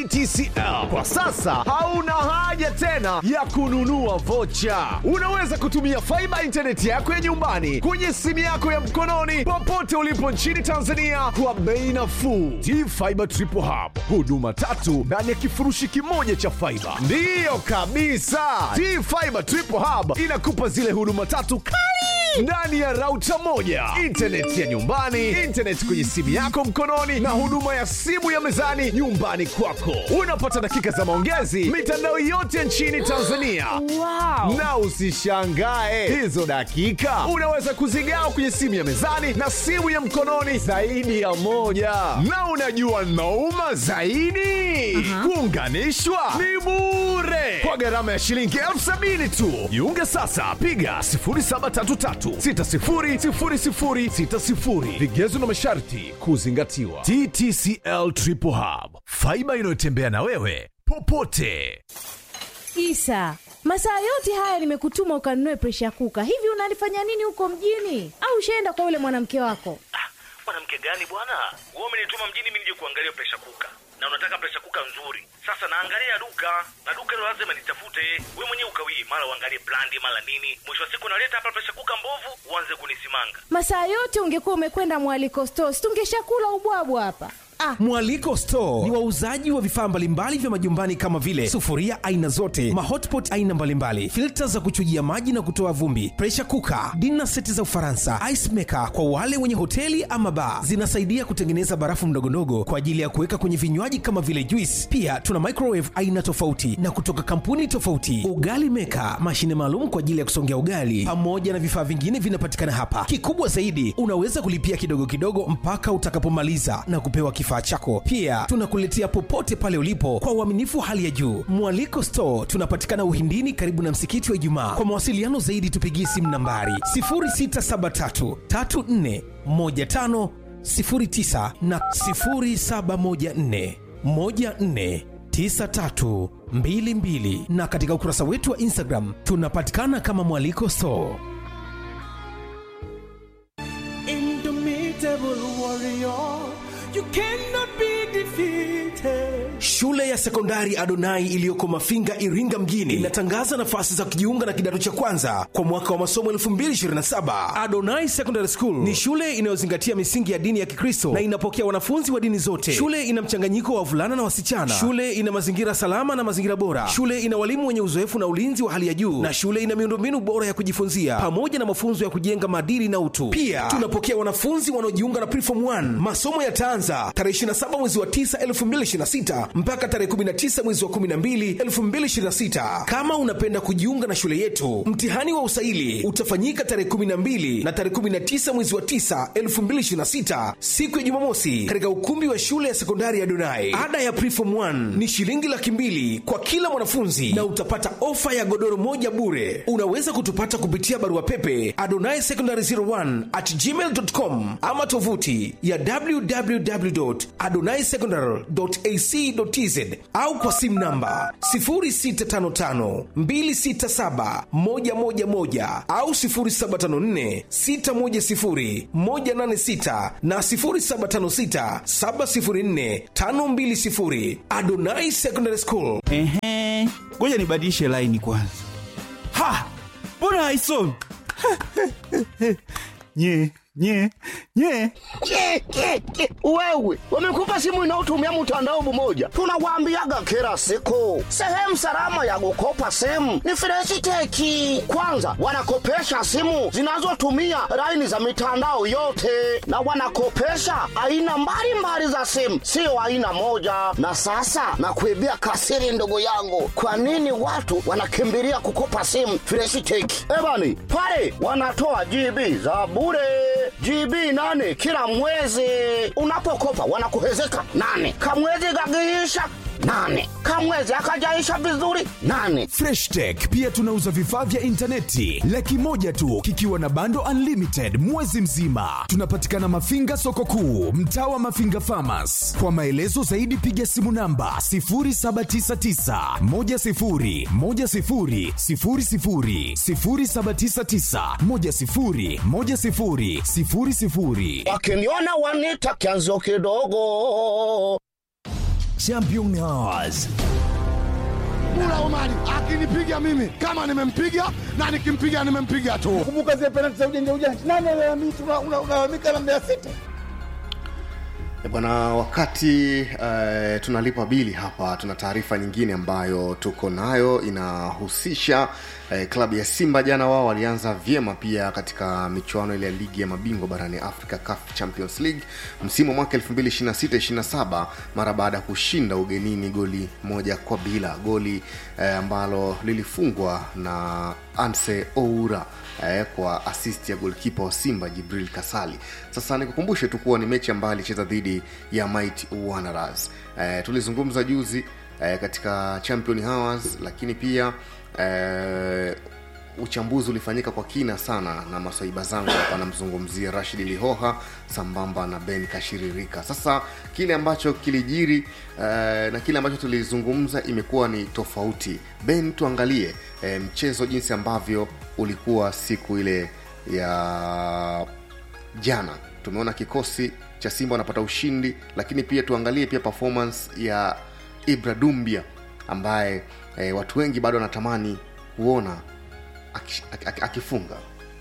TTCL. Kwa sasa hauna haja tena ya kununua vocha. Unaweza kutumia faiba intaneti yako ya nyumbani kwenye simu yako ya mkononi popote ulipo nchini Tanzania kwa bei nafuu. T-Fiber Triple Hub, huduma tatu ndani ya kifurushi kimoja cha faiba. Ndiyo kabisa, T-Fiber Triple Hub inakupa zile huduma tatu kali ndani ya rauta moja, intaneti ya nyumbani, intaneti kwenye simu yako mkononi, na huduma ya simu ya mezani nyumbani kwako. Unapata dakika za maongezi mitandao yote nchini Tanzania. Wow. Na usishangae hizo dakika unaweza kuzigawa kwenye simu ya mezani na simu ya mkononi zaidi ya moja. Na unajua nauma zaidi, kuunganishwa ni bure kwa gharama ya shilingi elfu sabini tu. Jiunge sasa, piga 0733600060. Vigezo na masharti kuzingatiwa. TTCL Triple Hub, faiba inayotembea na wewe popote. Isa, masaa yote haya nimekutuma ukanunue presha kuka. Hivi unalifanya nini huko mjini? Au ushaenda kwa yule mwanamke wako? Ah, mwanamke gani bwana? Wewe umenituma mjini mimi nije kuangalia presha kuka, na unataka presha kuka nzuri. Sasa naangalia duka na duka hilo lazima nitafute. Wewe mwenyewe ukawii, mara uangalie brandi, mara nini. Mwisho wa siku naleta hapa presha kuka mbovu, uanze kunisimanga. Masaa yote ungekuwa umekwenda mwaliko stores, tungeshakula ubwabwa hapa. Ah, Mwaliko Store ni wauzaji wa vifaa mbalimbali vya majumbani kama vile sufuria aina zote, mahotpot aina mbalimbali, filta za kuchujia maji na kutoa vumbi, pressure cooker, dinner seti za Ufaransa, ice maker kwa wale wenye hoteli ama bar. Zinasaidia kutengeneza barafu ndogondogo kwa ajili ya kuweka kwenye vinywaji kama vile juice. Pia tuna microwave aina tofauti na kutoka kampuni tofauti, ugali maker, mashine maalum kwa ajili ya kusongea ugali, pamoja na vifaa vingine vinapatikana hapa. Kikubwa zaidi, unaweza kulipia kidogo kidogo mpaka utakapomaliza na kupewa kifaa chako. Pia tunakuletea popote pale ulipo kwa uaminifu hali ya juu. Mwaliko Store tunapatikana Uhindini, karibu na msikiti wa Ijumaa. Kwa mawasiliano zaidi, tupigie simu nambari 0673 34 15 09 na 0714 14 9322 na katika ukurasa wetu wa Instagram tunapatikana kama Mwaliko Store. Indomitable warrior, you cannot be defeated. Shule ya sekondari Adonai iliyoko Mafinga, Iringa mjini inatangaza nafasi za kujiunga na kidato cha kwanza kwa mwaka wa masomo 2027. Adonai Secondary School ni shule inayozingatia misingi ya dini ya Kikristo na inapokea wanafunzi wa dini zote. Shule ina mchanganyiko wa wavulana na wasichana. Shule ina mazingira salama na mazingira bora. Shule ina walimu wenye uzoefu na ulinzi wa hali ya juu, na shule ina miundombinu bora ya kujifunzia pamoja na mafunzo ya kujenga maadili na utu. Pia tunapokea wanafunzi wanaojiunga na Preform 1. Masomo yataanza tarehe 27 mwezi wa 9 2026 mpaka tarehe 19 mwezi wa 12 2026. Kama unapenda kujiunga na shule yetu, mtihani wa usaili utafanyika tarehe 12 na tarehe 19 mwezi wa 9 2026, siku ya Jumamosi, katika ukumbi wa shule ya sekondari ya Donai. Ada ya Preform 1 ni shilingi laki mbili kwa kila mwanafunzi na utapata ofa ya godoro moja bure. Unaweza kutupata kupitia barua pepe adonai secondary 01 at gmail.com ama tovuti ya www.adonaisecondary.ac.tz au kwa simu namba 0655267111 au 0754610186 na 0756704520. Adonai Secondary School. Ehe, ngoja nibadilishe laini kwanza. Ha, mbona haisomi? nye nye nye Ke, ke, ke. Wewe wamekupa simu inayotumia mtandao mmoja, tunawaambiaga kila siku, sehemu salama ya kukopa simu ni Freshiteki. Kwanza wanakopesha simu zinazotumia laini za mitandao yote, na wanakopesha aina mbalimbali za simu, sio aina moja. Na sasa nakuibia kasiri, ndugu yangu, kwa nini watu wanakimbilia kukopa simu Freshiteki? Ebani pale wanatoa GB za bure GB nane kila mwezi. Unapokopa wanakuhezeka nane, kamwezi gagiisha nane, kamwezi akajaisha vizuri nane. Fresh Tech pia tunauza vifaa vya intaneti laki moja tu kikiwa na bando unlimited mwezi mzima. Tunapatikana Mafinga soko kuu, mtaa wa Mafinga Farmers. Kwa maelezo zaidi piga simu namba 0799 10 10 00 0799 10 10 00. Wakiniona wanita kianzio kidogo. Champion Hours. Mula Omari akinipiga mimi kama nimempiga na nikimpiga nimempiga tu. Kumbuka zile penalti za ujanja ujanja, nani alalamika? Unalalamika na Mbeya City. E bwana, wakati uh, tunalipa bili hapa, tuna taarifa nyingine ambayo tuko nayo inahusisha uh, klabu ya Simba. Jana wao walianza vyema pia katika michuano ile ya ligi ya mabingwa barani Africa, CAF Champions League msimu wa mwaka 2026-27 mara baada ya kushinda ugenini goli moja kwa bila, goli uh, ambalo lilifungwa na Anse Oura eh, kwa assist ya golkipa wa Simba Jibril Kasali. Sasa nikukumbushe tu kuwa ni mechi ambayo alicheza dhidi ya Mighty Wanderers. Eh, tulizungumza juzi eh, katika Champion Hours, lakini pia eh, uchambuzi ulifanyika kwa kina sana na maswaiba zangu hapa namzungumzia rashid lihoha sambamba na ben kashiririka sasa kile ambacho kilijiri uh, na kile ambacho tulizungumza imekuwa ni tofauti ben tuangalie uh, mchezo jinsi ambavyo ulikuwa siku ile ya jana tumeona kikosi cha simba wanapata ushindi lakini pia tuangalie pia performance ya ibra dumbia ambaye eh, watu wengi bado wanatamani kuona akifunga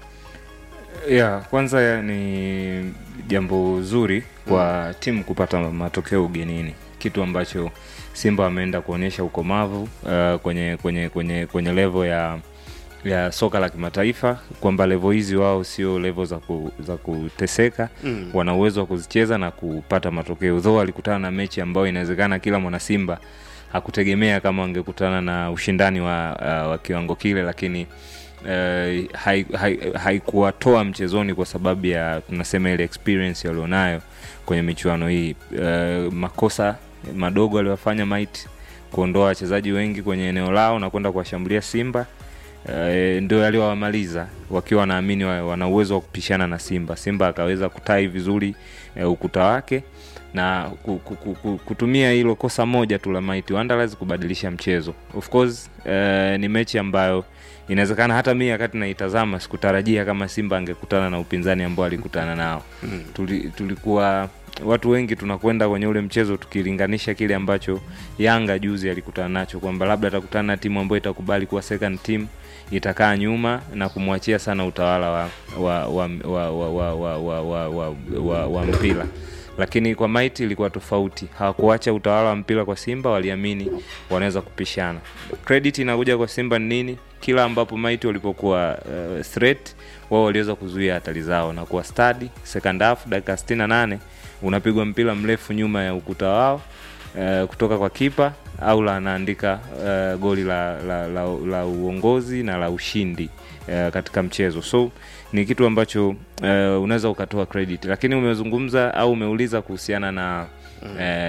ya kwanza ya ni jambo zuri kwa mm. timu kupata matokeo ugenini kitu ambacho simba wameenda kuonyesha ukomavu uh, kwenye kwenye kwenye kwenye levo ya ya soka la kimataifa kwamba levo hizi wao sio levo za, ku, za kuteseka mm. wana uwezo wa kuzicheza na kupata matokeo dho walikutana na mechi ambayo inawezekana kila mwanasimba hakutegemea kama wangekutana na ushindani wa, uh, wa kiwango kile lakini uh, haikuwatoa hai, hai mchezoni kwa sababu ya tunasema ile experience walionayo kwenye michuano hii uh, makosa madogo aliyofanya mait kuondoa wachezaji wengi kwenye eneo lao na kwenda kuwashambulia simba uh, ndio yaliowamaliza wakiwa wanaamini wana uwezo wa kupishana na simba simba akaweza kutai vizuri uh, ukuta wake na kutumia hilo kosa moja tu la Mighty Wanderers kubadilisha mchezo. Of course uh, ni mechi ambayo inawezekana hata mimi wakati naitazama sikutarajia kama Simba angekutana na upinzani ambao alikutana nao. Mm. Tuli, tulikuwa watu wengi tunakwenda kwenye ule mchezo tukilinganisha kile ambacho Yanga juzi alikutana nacho kwamba labda atakutana na timu ambayo itakubali kuwa second team itakaa nyuma na kumwachia sana utawala wa wa wa wa wa wa, wa, wa, wa, wa, wa, wa mpira lakini kwa Mighty ilikuwa tofauti. Hawakuacha utawala wa mpira kwa Simba, waliamini wanaweza kupishana. Credit inakuja kwa Simba ni nini? Kila ambapo Mighty walipokuwa uh, threat, wao waliweza kuzuia hatari zao na kuwa stadi. Second half dakika 68 unapigwa mpira mrefu nyuma ya ukuta wao uh, kutoka kwa kipa au la anaandika uh, goli la, la, la, la uongozi na la ushindi uh, katika mchezo so ni kitu ambacho uh, unaweza ukatoa credit lakini umezungumza au umeuliza kuhusiana na mm.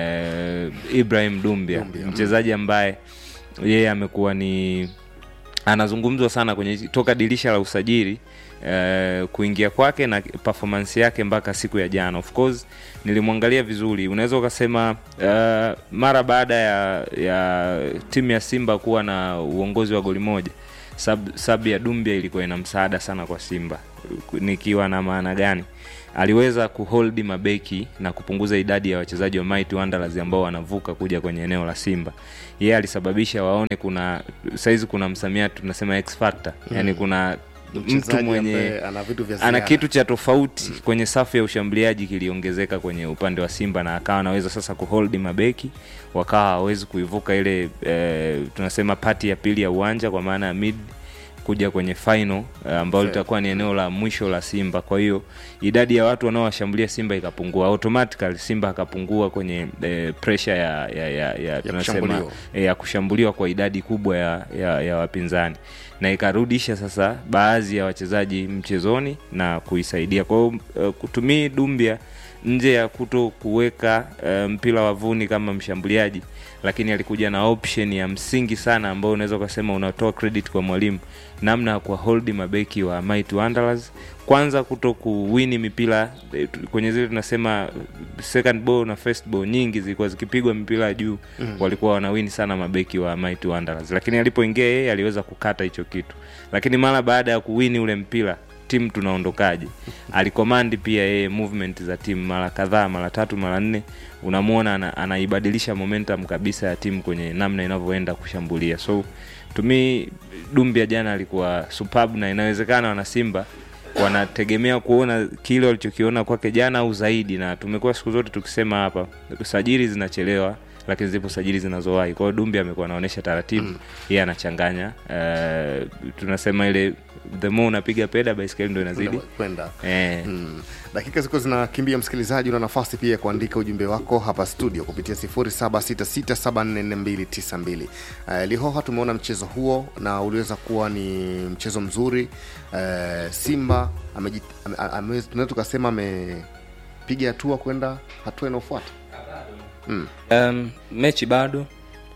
uh, ibrahim dumbia, dumbia. mchezaji ambaye yeye amekuwa ni anazungumzwa sana kwenye toka dirisha la usajili Uh, kuingia kwake na performance yake mpaka siku ya jana of course nilimwangalia vizuri unaweza ukasema uh, mara baada ya, ya timu ya simba kuwa na uongozi wa goli moja sub, sub ya dumbia ilikuwa ina msaada sana kwa simba nikiwa na maana gani aliweza kuholdi mabeki na kupunguza idadi ya wachezaji wa Mighty Wanderers ambao wanavuka kuja kwenye eneo la Simba. Yeye yeah, alisababisha waone kuna saizi kuna msamiati tunasema X factor. Mm. Yaani kuna mtu mwenye ana, vitu ana kitu cha tofauti mm. kwenye safu ya ushambuliaji kiliongezeka kwenye upande wa Simba na akawa anaweza sasa kuhold mabeki wakawa hawezi kuivuka ile e, tunasema pati ya pili ya uwanja kwa maana ya mid kuja kwenye final ambayo uh, litakuwa ni eneo la mwisho la Simba. Kwa hiyo idadi ya watu wanaowashambulia Simba ikapungua automatically, Simba akapungua kwenye eh, pressure ya ya, ya, ya, tunasema eh, ya kushambuliwa kwa idadi kubwa ya, ya, ya wapinzani na ikarudisha sasa baadhi ya wachezaji mchezoni na kuisaidia. Kwa hiyo uh, kutumia Dumbia nje ya kuto kuweka uh, mpira wavuni kama mshambuliaji lakini alikuja na option ya msingi sana ambayo unaweza ukasema unatoa credit kwa mwalimu namna ya kuwaholdi mabeki wa Mighty Wanderers kwanza kuto kuwini mipira kwenye zile tunasema second ball na first ball nyingi zilikuwa zikipigwa mipira juu mm. walikuwa wanawini sana mabeki wa Mighty Wanderers lakini alipoingia yeye aliweza kukata hicho kitu lakini mara baada ya kuwini ule mpira timu tunaondokaje alikomandi pia yeye movement za timu mara kadhaa mara tatu mara nne unamwona ana, anaibadilisha momentum kabisa ya timu kwenye namna inavyoenda kushambulia so tumi dumbia jana alikuwa superb na inawezekana wanasimba wanategemea kuona kile walichokiona kwake jana au zaidi na tumekuwa siku zote tukisema hapa sajili zinachelewa lakini zipo sajili zinazowahi kwao dumbi amekuwa anaonyesha taratibu mm. yeye anachanganya uh, tunasema ile the more unapiga peda baiskeli ndo inazidi kwenda eh, mm. dakika ziko zinakimbia msikilizaji una nafasi pia ya kuandika ujumbe wako hapa studio kupitia 0766744292 uh, lihoha tumeona mchezo huo na uliweza kuwa ni mchezo mzuri uh, simba amejit- ame- ame- tunaweza tukasema amepiga hatua kwenda hatua inayofuata mm. um, mechi bado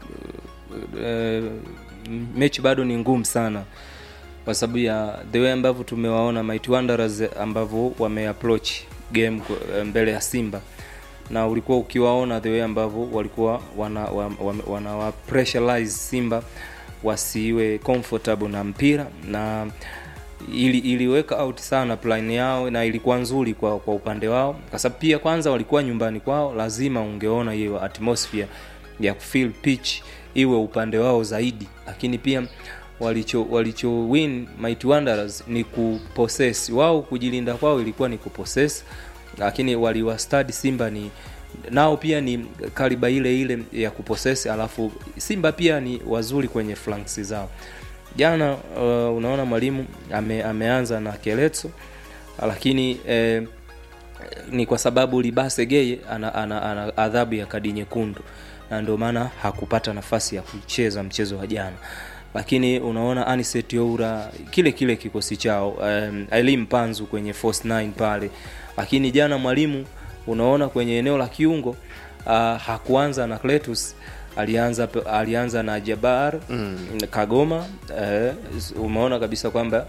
uh, mechi bado ni ngumu sana kwa sababu ya the way ambavyo tumewaona Mighty Wanderers ambavyo wameapproach game ku- mbele ya Simba na ulikuwa ukiwaona the way ambavyo walikuwa wana, wana, wana, wana pressurize Simba wasiwe comfortable na mpira na ili iliweka out sana plan yao na ilikuwa nzuri kwa, kwa upande wao kwa sababu pia kwanza walikuwa nyumbani kwao lazima ungeona hiyo atmosphere ya kufeel pitch iwe upande wao zaidi lakini pia walicho walicho win Mighty Wanderers ni kupossess wao kujilinda kwao ilikuwa ni kupossess lakini waliwastadi Simba ni nao pia ni kaliba ile ile ya kupossess alafu Simba pia ni wazuri kwenye flanks zao jana uh, unaona mwalimu ame, ameanza na Keletso lakini eh, ni kwa sababu Libase Geye ana, ana, ana adhabu ya kadi nyekundu na ndio maana hakupata nafasi ya kucheza mchezo wa jana lakini unaona Anicet Oura kile kile kikosi chao um, Elim Panzu kwenye force 9 pale lakini jana mwalimu unaona kwenye eneo la kiungo uh, hakuanza na Cletus alianza alianza na Jabar mm. Kagoma eh, umeona kabisa kwamba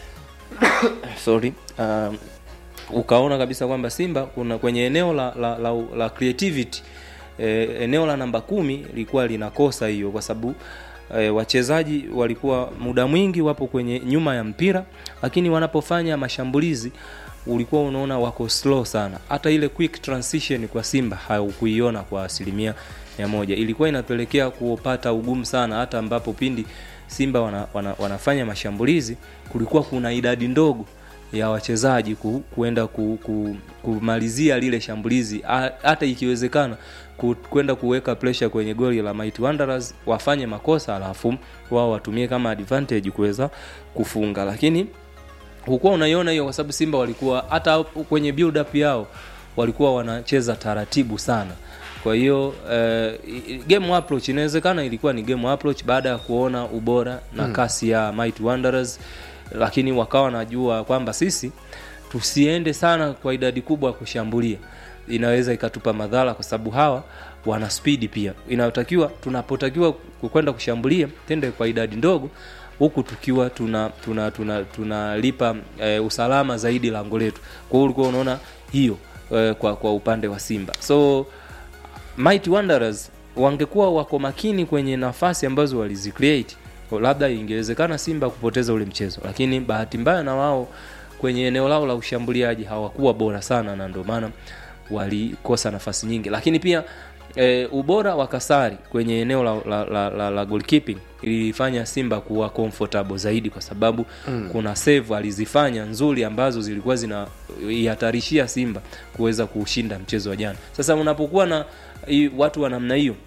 sorry um, ukaona kabisa kwamba Simba kuna kwenye eneo la, la, la, la creativity e, eneo la namba kumi lilikuwa linakosa hiyo kwa sababu e, wachezaji walikuwa muda mwingi wapo kwenye nyuma ya mpira lakini wanapofanya mashambulizi ulikuwa unaona wako slow sana hata ile quick transition kwa simba haukuiona kwa asilimia mia moja ilikuwa inapelekea kupata ugumu sana hata ambapo pindi simba wana, wana, wanafanya mashambulizi kulikuwa kuna idadi ndogo ya wachezaji ku, kuenda ku, ku, kumalizia lile shambulizi ha- hata ikiwezekana ku, kwenda kuweka pressure kwenye goli la Mighty Wanderers wafanye makosa alafu wao watumie kama advantage kuweza kufunga lakini hukuwa unaiona hiyo kwa sababu Simba walikuwa hata kwenye build up yao walikuwa wanacheza taratibu sana kwa hiyo eh, game approach inawezekana ilikuwa ni game approach baada ya kuona ubora na Mm. kasi ya Mighty Wanderers lakini wakawa wanajua kwamba sisi tusiende sana kwa idadi kubwa ya kushambulia inaweza ikatupa madhara kwa sababu hawa wana spidi pia inayotakiwa tunapotakiwa kwenda kushambulia tende kwa idadi ndogo huku tukiwa tuna tunalipa tuna, tuna, tuna e, usalama zaidi lango letu kwa hiyo ulikuwa unaona hiyo e, kwa, kwa upande wa simba so Mighty Wanderers wangekuwa wako makini kwenye nafasi ambazo walizicreate labda ingewezekana simba kupoteza ule mchezo lakini bahati mbaya na wao kwenye eneo lao la ushambuliaji hawakuwa bora sana na ndio maana walikosa nafasi nyingi lakini pia e, ubora wa kasari kwenye eneo la, la, la, la, la goalkeeping ilifanya simba kuwa comfortable zaidi kwa sababu Mm. mm. kuna save alizifanya nzuri ambazo zilikuwa zinaihatarishia simba kuweza kushinda mchezo wa jana sasa unapokuwa na i, watu wa namna hiyo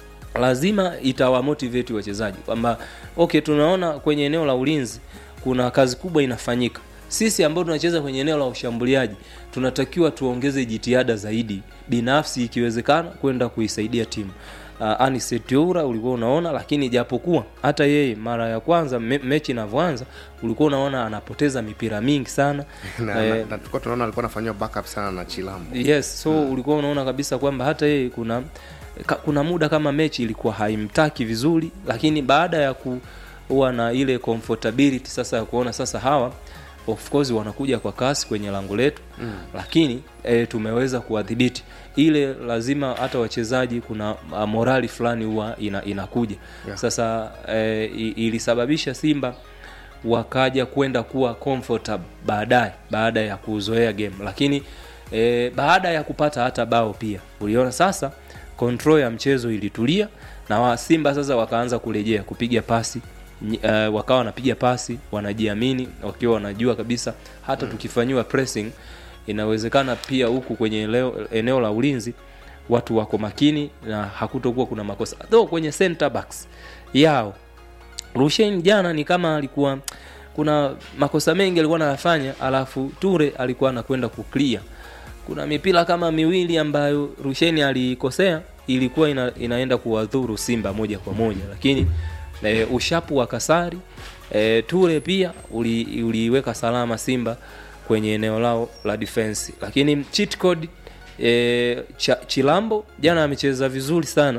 lazima itawamotivate wachezaji kwamba okay tunaona kwenye eneo la ulinzi kuna kazi kubwa inafanyika sisi ambao tunacheza kwenye eneo la ushambuliaji tunatakiwa tuongeze jitihada zaidi binafsi ikiwezekana kwenda kuisaidia timu uh, anisetoura ulikuwa unaona lakini japokuwa hata yeye mara ya kwanza me, mechi inavyoanza ulikuwa unaona anapoteza mipira mingi sana na, na, Eh, na tulikuwa tunaona alikuwa anafanyiwa backup sana na chilambo yes so mm. ulikuwa unaona kabisa kwamba hata yeye kuna ka, kuna muda kama mechi ilikuwa haimtaki vizuri lakini baada ya kuwa na ile comfortability sasa ya kuona sasa hawa of course wanakuja kwa kasi kwenye lango letu Mm. lakini e, tumeweza kuwadhibiti ile lazima hata wachezaji kuna a, morali fulani huwa ina, inakuja Yeah. sasa e, ilisababisha simba wakaja kwenda kuwa comfortable baadaye baada ya kuzoea game lakini e, baada ya kupata hata bao pia uliona sasa control ya mchezo ilitulia na wa simba sasa wakaanza kurejea kupiga pasi Ny- uh, wakawa wanapiga pasi wanajiamini wakiwa wanajua kabisa hata mm. tukifanyiwa pressing inawezekana pia huku kwenye eneo, eneo la ulinzi watu wako makini na hakutokuwa kuna makosa though kwenye center backs yao Rushain jana ni kama alikuwa kuna makosa mengi alikuwa anayafanya alafu Ture alikuwa anakwenda kuclear kuna mipira kama miwili ambayo Rushain alikosea ilikuwa ina, inaenda kuwadhuru Simba moja kwa moja lakini e, ushapu wa Kasari e, Ture pia uli, uliweka salama Simba kwenye eneo lao la defense lakini cheat code e, cha, Chilambo jana amecheza vizuri sana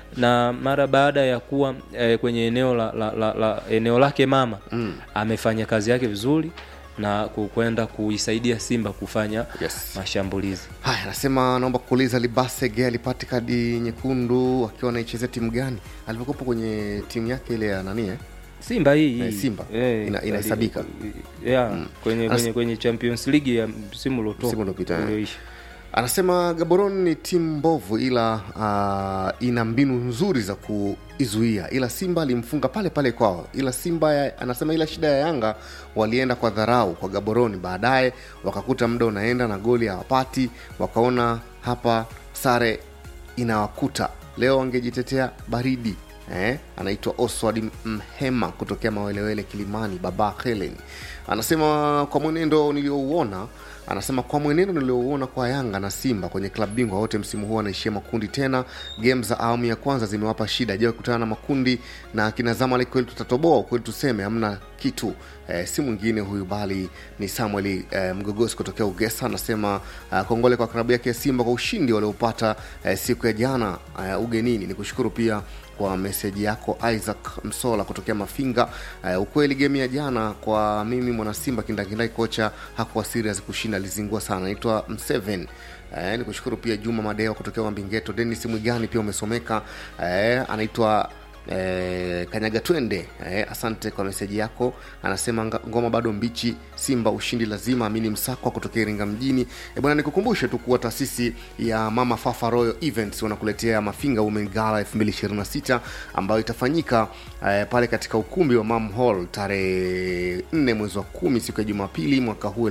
na mara baada ya kuwa e, kwenye eneo la, la, la, la eneo lake mama mm. amefanya kazi yake vizuri na ku- kwenda kuisaidia Simba kufanya yes. mashambulizi. haya anasema naomba kuuliza libasege alipata kadi nyekundu akiwa anaichezea timu gani alivyokopa kwenye timu yake ile ya nani eh? Simba hii Eh, hii. Simba Eh, Ina- inahesabika yeah, Mm. kwenye, Anas- kwenye, kwenye Champions League ya msimu uliotoka Msimu uliopita, eh. ulioisha. anasema gaboron ni timu mbovu ila uh, ina mbinu nzuri za kuizuia ila simba alimfunga pale pale kwao ila simba ya, anasema ila shida ya yanga walienda kwa dharau kwa gaboroni baadaye wakakuta muda unaenda na goli hawapati wakaona hapa sare inawakuta leo wangejitetea baridi eh? anaitwa oswald mhema kutokea mawelewele kilimani baba helen anasema kwa mwenendo niliouona anasema kwa mwenendo niliouona kwa yanga na simba kwenye klabu bingwa wote msimu huu wanaishia makundi tena game za awamu ya kwanza zimewapa shida je kukutana na makundi na kina zamalek kweli tutatoboa ukweli tuseme hamna kitu eh, si mwingine huyu bali ni samuel eh, mgogosi kutokea ugesa anasema eh, kongole kwa klabu yake ya simba kwa ushindi waliopata eh, siku ya jana eh, ugenini ni kushukuru pia kwa meseji yako isaac msola kutokea mafinga uh, ukweli gemu ya jana kwa mimi mwanasimba kindakindai kocha hakuwa serious kushinda alizingua sana naitwa mseven Eh, ni kushukuru pia juma madeo kutokea wambingeto denis mwigani pia umesomeka eh, anaitwa Eh, kanyaga twende eh, asante kwa meseji yako anasema nga- ngoma bado mbichi simba ushindi lazima amini msakwa kutokea iringa mjini e bwana nikukumbushe tu kuwa taasisi ya mama fafa royal events wanakuletea mafinga women gala 2026 ambayo itafanyika eh, pale katika ukumbi wa mam hall tarehe 4 mwezi wa kumi siku ya jumapili mwaka huu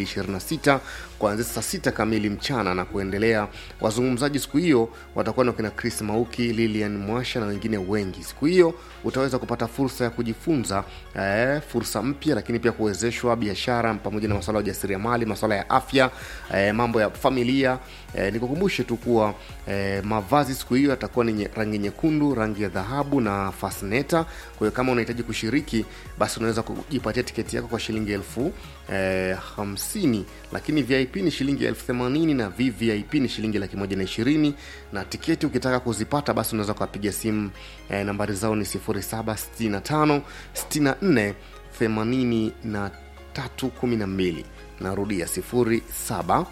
2026 kuanzia saa sita kamili mchana na kuendelea wazungumzaji siku hiyo watakuwa na kina chris mauki lilian mwasha na wengine wengi siku hiyo utaweza kupata fursa ya kujifunza eh, fursa mpya lakini pia kuwezeshwa biashara pamoja na masuala ya ujasiriamali masuala ya afya eh, mambo ya familia eh, nikukumbushe tu kuwa eh, mavazi siku hiyo yatakuwa ni nye- rangi nyekundu rangi ya dhahabu na fasneta kwa hiyo kama unahitaji kushiriki basi unaweza kujipatia tiketi yako kwa shilingi elfu eh, hamsini lakini vip ni shilingi elfu themanini na vvip ni shilingi laki moja na ishirini na tiketi ukitaka kuzipata basi unaweza kuwapiga simu eh, nambari zao ni 0765 64 83 12 narudia 07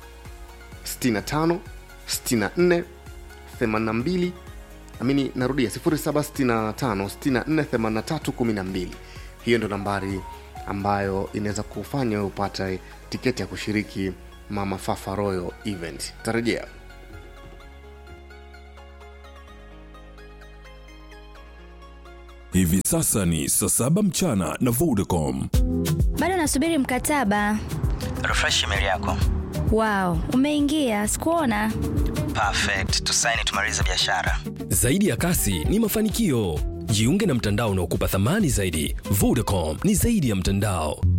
65 64 82 amini narudia 0765 64 83 12 hiyo ndo nambari ambayo inaweza kufanya wewe upate tiketi ya kushiriki mama fafa royal event tarejea Hivi sasa ni saa saba mchana na Vodacom. bado nasubiri mkataba refresh email yako wow umeingia sikuona perfect tusaini tumalize biashara Zaidi ya kasi ni mafanikio. Jiunge na mtandao unaokupa thamani zaidi. Vodacom ni zaidi ya mtandao.